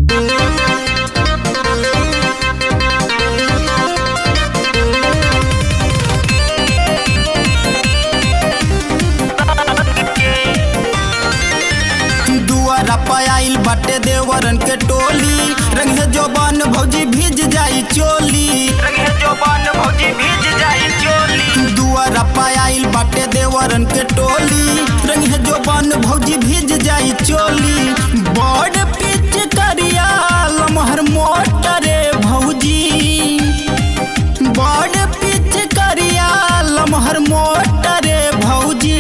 दुआरा पायल बाटे देवरन के टोली रंग है जोबान भौजी भीज जाई चोली रंग है जोबान भौजी भीज जाई चोली दुआरा पायल बाटे देवरन के टोली रंग है जोबान भौजी भीज जाई चोली बड़ पिच करिया लमहर मोटरे भौजी बड़ पिच करिया लमहर मोटरे भौजी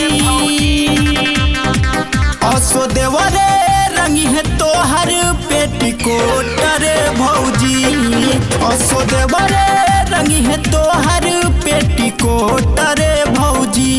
असो देवरे रंगी है तोहर पेटिकोट रे भौजी असो देवरे रंगी है तोहर पेटिकोट रे भौजी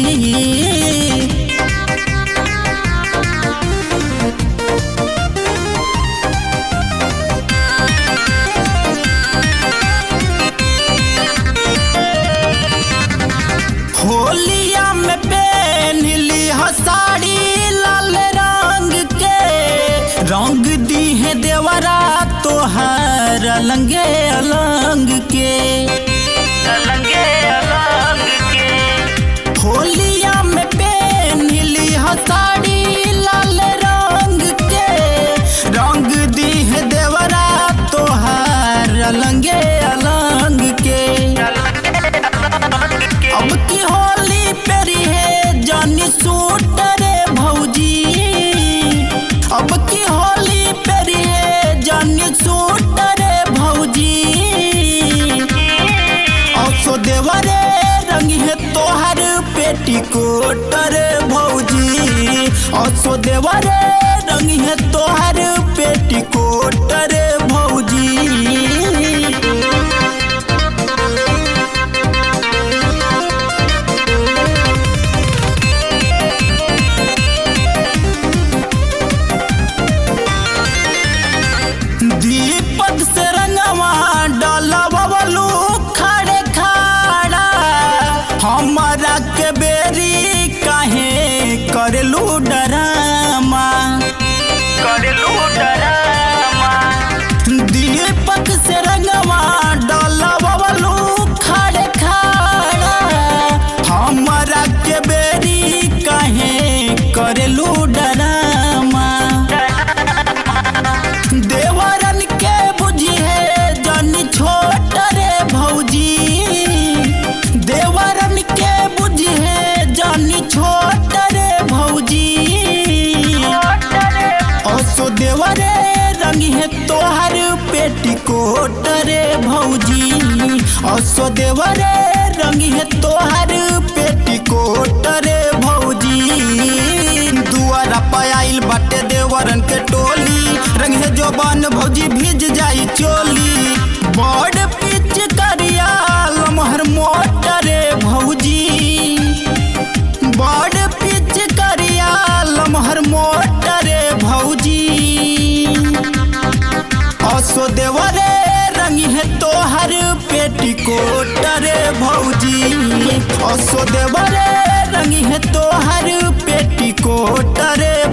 होलिया में पहनली ह साड़ी लाल रंग के रंग दी है देवरा तोहर अलंगे अलंग के अलंगे अलंग के होलिया में पहनली ह साड़ी लाल रंग के रंग दी है देवरा तोहर अलंगे अलंग के अब की होली पेरी है जानी सूट रे भौजी अब की होली पेरी है जानी सूट रे भौजी औसो देवरे रंग है तोहर पेटीकोट रे भौजी औसो देवरे रंग है तोहर पेटीकोट रे भौजी दीपक से रंगवा डलवलू खड़े खड़ा हमारा के बेरी काहे करलू डरामा कर लू डरामा दीपक से रंगवा डलवलू खड़े खड़ा हमारा के बेरी काहे करलू डरामा देवरन के बुझी है जन छोट रे भौजी देवरन के बुझी है जन छोट रे भौजी असो देवरे रंग है तोहर पेटिकोट रे भौजी असो देवरे रंग है तोहर पेटिकोट रे भौजी दुआरा पायल बाटे देवरन के टोली रंग है जोबान भौजी भीज जाई चोली बड़ पिच करिया लमहर मोटरे भौजी बड़ पिच करिया लमहर मोटरे भौजी असो देवरे रंग है तोहर पेटिकोट रे भौजी असो देवरे रंग है तोहर पेटिकोट रे